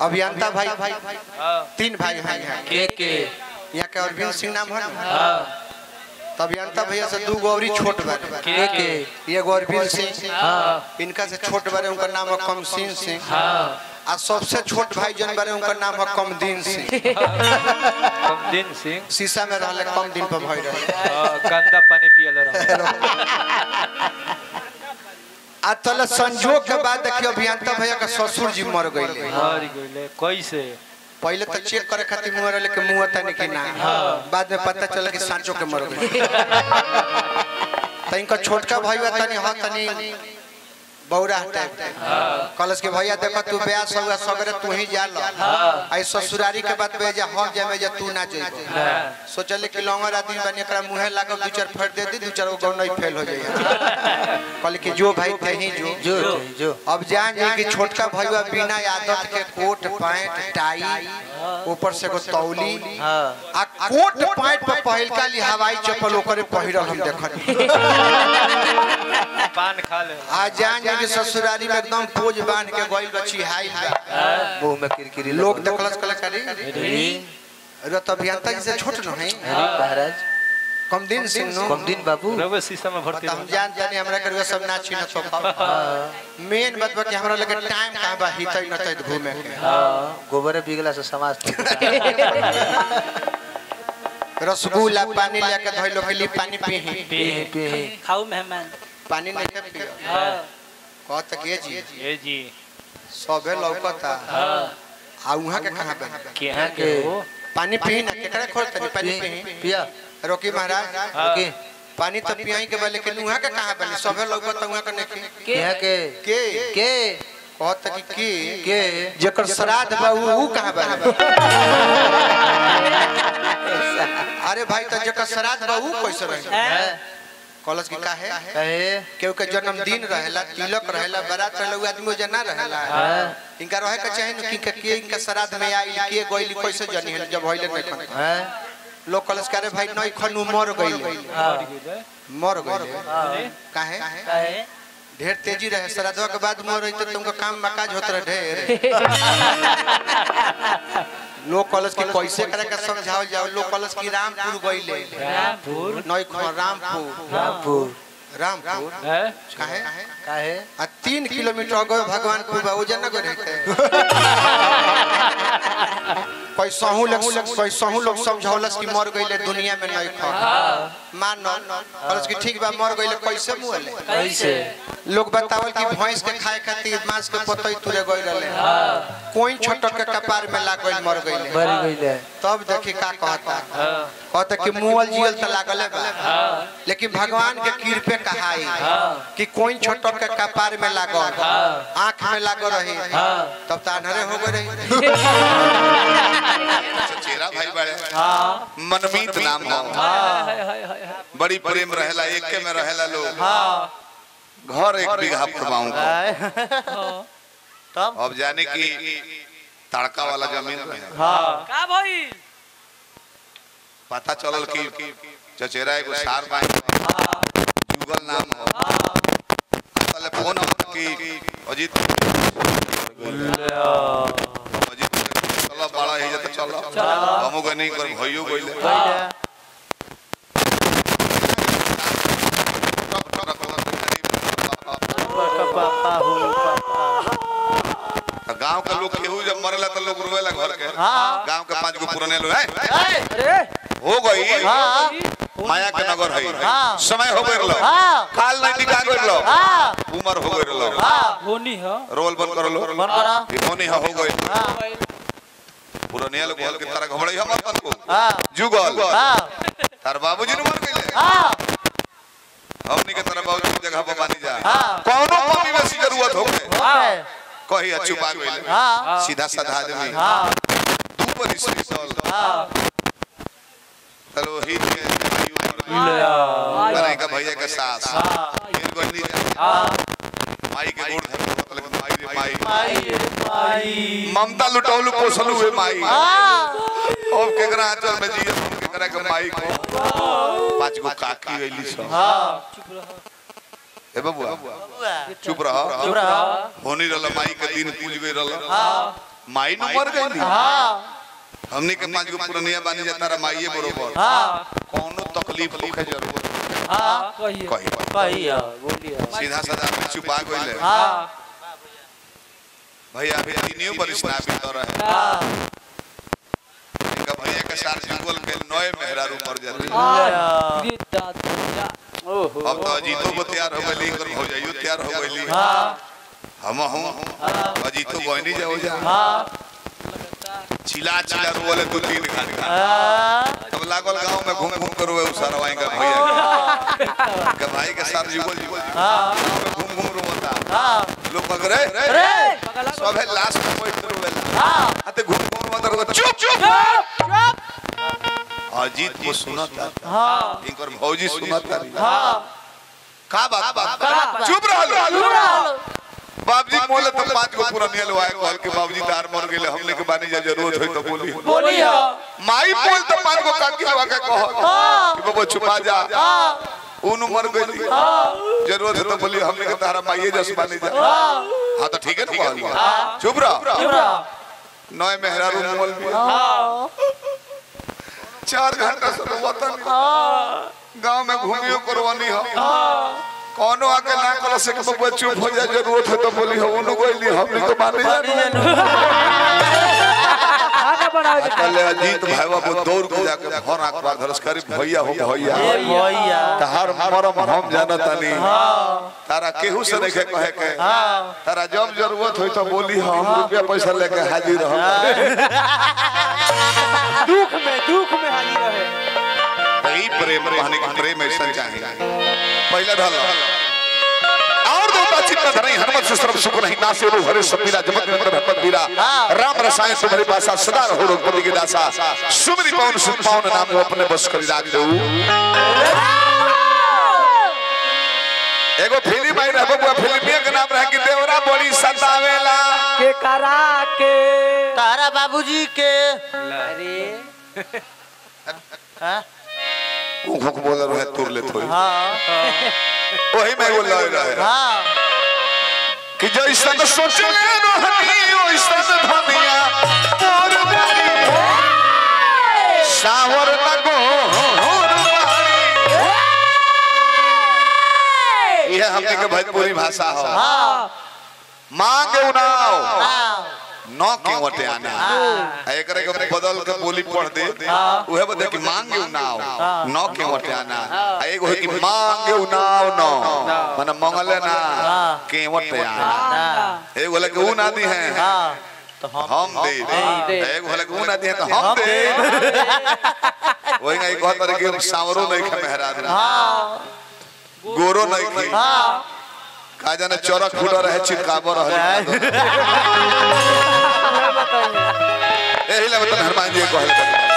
अभियंता भाई हाँ तीन भाई हैं यहाँ के के यहाँ के अरविंद सिंह नाम है ना हाँ तो अभियंता भैया से दू गौरी छोट बारे के के ये अरविंद सिंह हाँ इनका से छोट बारे उनका नाम है कमसीन सिंह हाँ आ सबसे छोट भाई जन बारे उनका नाम है कमदीन सिंह कमदिन सिंह शीशा में रहले कम दिन पर भई रहे हाँ, गंदा पानी पियल रहा आ तले संजोग के बाद देखियो अभियंता भैया का ससुर जी मर गईले हरी गइले कैसे पहले तो चेक करे खातिर मुंह रहले के मुंह तनी कि ना बाद में पता चला कि सांचो के मर गए त इनका छोटका भाई तनी ह तनी बौरा टाइप कलस के भैया देखो तू ब्याह हुआ सगरे तू ही जा लो आई ससुरारी के बात बेजा हम जामे जा तू ना जइबो सोचले कि लंगर आदमी बने एकरा मुंहे लागल दू चार फेर दे दी दू चार गौ नहीं फेल हो जाए कहले कि जो भाई थे ही जो जो जो अब जान जाए कि छोटका भैया बिना आदत के कोट पैंट टाई ऊपर से एगो तौली हाँ आ कोट पैंट पर पहिलका ली हवाई चप्पल ओकरे पहिरल हम देखनी पान खा ले आ जान जाए कि ससुरारी में एकदम पोज बांध के गइल बची हाई मुंह में किरकिरी लोग देखलस कलाकारी अरे तो अभियंता जी से छोट न है महाराज कम दिन सिंह नो कम दिन बाबू रवे शीशा में भर्ती तो हम जान जाने हमरा करवे सब ना छीन तो मेन बात बा कि हमरा लगे टाइम कहां बा हितै न तै घूमे के हाँ गोबर बिगला से समाज रसगुल्ला पानी लेके धइलो के लिए पानी पीही पे पे खाऊ मेहमान पानी नहीं के पियो हाँ कहत के जी ये जी सबे लौकता हाँ आ उहाँ के कहां बन केहा के हो पानी पी ना केकरा खोल तनी पानी पी पिया रोकी महाराज ओके पानी तो पियाई के बा लेकिन उहाँ के कहां बनी सबे लौकता उहाँ के नहीं केहा के के के कहत कि की के जेकर श्राद्ध बा उ उ कहां बा अरे भाई तो जेकर श्राद्ध बा उ कैसे रहे है कॉलेज की काहे कहे केहू के जन्मदिन रहेला तिलक रहेला बारात रहेला उ आदमी जना रहेला हाँ इनका रहे के चाहे न कि के के इनका श्राद्ध में आई के गइली कैसे जनी है जब होइले नहीं खन हैं लोग कॉलेज करे भाई नहीं खन मर गइले हाँ मर गइले काहे कहे ढेर तेजी रहे श्राद्धवा के बाद मर रही तो तुमको काम मकाज होत रहे ढेर लोग कॉलेज की कैसे करे के समझाओ जाओ लोग कॉलेज की रामपुर गइले रामपुर नई खन रामपुर रामपुर रामपुर है काहे काहे आ तीन किलोमीटर अगो भगवानपुर बा ओजन न रहते कैसहू लोग कैसहू लोग समझौलस कि मर गइले दुनिया में नहीं खा मान कलस कि ठीक बा मर गइले कैसे मुअले कैसे लोग बतावल कि भैंस के खाए खातिर मांस के पतई तुरे गइल रहे कोई छोटक के कपार में लाग गइल मर गइले मर गइले तब देखी का कहता हाँ कहता कि मुअल जियल त लागले बा लेकिन भगवान के कृपे कहाई कि कोई छोटक के कपार में लागल आंख में लागल रही तब त अनहरे हो गए रही चेरा भाई बड़े हाँ मनमीत नाम हो बड़ी प्रेम रहेला एके में रहेला लोग घर एक बीघा फरमाऊं को तब अब जाने की तड़का वाला जमीन रहे हाँ का भाई पता चलल कि चचेरा एगो सार बाई जुगल नाम हो पहले फोन हम कि अजीत अजीत चलो बड़ा ही जते चलो हमहू के नहीं कर भइयो गइले पापा हो पापा गांव के लोग केहू जब मरेला तो लोग रोवेला घर के हाँ। गांव के पांच गो पुराने लोग हैं अरे हो गई हाँ माया के नगर है हाँ। समय हो गइल लो हाँ काल नहीं टिका गइल लो हाँ उम्र हो गइल लो हाँ होनी है रोल बंद कर लो मन करा इमोनी हो गई हाँ पुराने लोग बोल के तरह घबड़ई हम अपन को हाँ जुगल हाँ तार बाबूजी ने मर गइले हाँ हमनी के तरह बाबूजी की जगह पर बानी जा हाँ कौनो कमी में सी जरूरत हो गए हाँ कही छुपा गइले हाँ सीधा साधा आदमी हाँ दू पर स्पेशल हाँ चलो ही के बनाई का भैया के सास फिर गंदी हाँ माई के गोड़ धर के मतलब माई रे माई माई माई ममता लुटौलू पोसलू हुए माई हाँ अब केकरा आंचल में जिए केकरा के माई को पांच गो काकी गइली सब हाँ ए बबुआ बुआ चुप रह चुप रहा होनी रहल माई के दिन पूज गई रहल हाँ माई न मर गई हाँ हमने के पांच गो पुरनिया बानी जाता रा माईए बरोबर हाँ कोनो तकलीफ होखे जरूरत हाँ कहिए कही कहिया बोलिए सीधा साधा आदमी छुपा गइले हाँ भैया अभी तीनियों पर स्नापित तो रहे हाँ इनका भैया के साथ जुगल के नए मेहरारू मर जाते हाँ। ये दादा ओहो अब तो अजीतो को तैयार हो गई कर हो जाइयो तैयार हो गई हाँ हम हूं अजीतो गोइनी जाओ जा हाँ चिल्ला चिल्ला रोले दो तीन घंटा हाँ तब लागल गांव में घूम घूम कर रोए उसरवाई का भैया के भाई के साथ जुगल जुगल हाँ गांव में घूम घूम रोता हाँ लोग मगर रे अरे सबे लास्ट में बैठ रोवेला हाँ आते घूम घूम रोता रोता चुप चुप अजीत को सुनता हाँ इनकर भौजी सुनता हाँ का बात बात बात? चुप रहो चुप बाबूजी मोले तो पांच गो पूरा नियल वाए कहल के बाबूजी तार मर गेले हमने के बानी जा जरूरत होई तो बोली बोलिए माई बोल तो पांच गो काकी लवा के कहो हाँ कि बाबू छुपा जा हाँ उन मर गई जरूरत है तो बोली हमने के तारा माईए जस बानी जा हां तो ठीक है ना कहल चुप रहो चुप रहो नए मेहरारू मोल में हाँ चार घंटा से वतन हाँ गांव में घूमियो करवानी हो हाँ कोनो आके ना कल से के बबुआ चुप हो जा जरूरत है तो बोली हो उन गोइली हमने को माने जा खाना बनावे के कल अजीत भाईवा वो दौड़ के जाके भर आंकड़ा धरस करी भैया हो भैया ए भैया तहार मरम हम जानता नहीं हाँ तारा केहू से नहीं कहे के हाँ तारा जब जरूरत होई तो बोली हम रुपया पैसा लेके हाजिर हम दुख में दुख में हाली रहे यही प्रेम रहने की प्रेम ऐसा चाहिए पहले ढल और दो बातचीत में धरई हनुमत से सर्व सुख नहीं नासे रो हरे सबीरा जगत निरंतर भगवत बीरा राम रसायन तुम्हारे पासा सदा रहो रघुपति के दासा सुमरि पवन सुख पावन नाम को अपने बस कर राख दो एगो फिल्म आई रहा बबुआ फिल्मिया के नाम रहा कि देवरा बड़ी सतावेला के करा के तारा बाबूजी के अरे हाँ ऊख बोल रहे तुर ले थोड़ी हाँ वही में वो लग रहा है हाँ कि जैसन सोचले रहनी ओइसन धनिया मोर बारी सावर लगो होर बारी यह हमने के भोजपुरी भाषा हो हाँ मांग उनाव हाँ न के वटे आना आ एकरे के बदल के बोली पढ़ दे उहे बदल कि मांग उनाव न के वटे आना आ एगो है कि मांग उनाव न माने मंगले ना के वटे आना हाँ एगो लगे ऊ नादी है हाँ तो हम हम दे दे। एगो लगे ऊ नादी है तो हम दे वही नहीं कहत रहे कि सांवरो नहीं खे मेहरारू हाँ गोरो नहीं खे हाँ का जाने चरक फुट रहे चिपकाबो रहे एही ले मतलब हनुमान जी कहल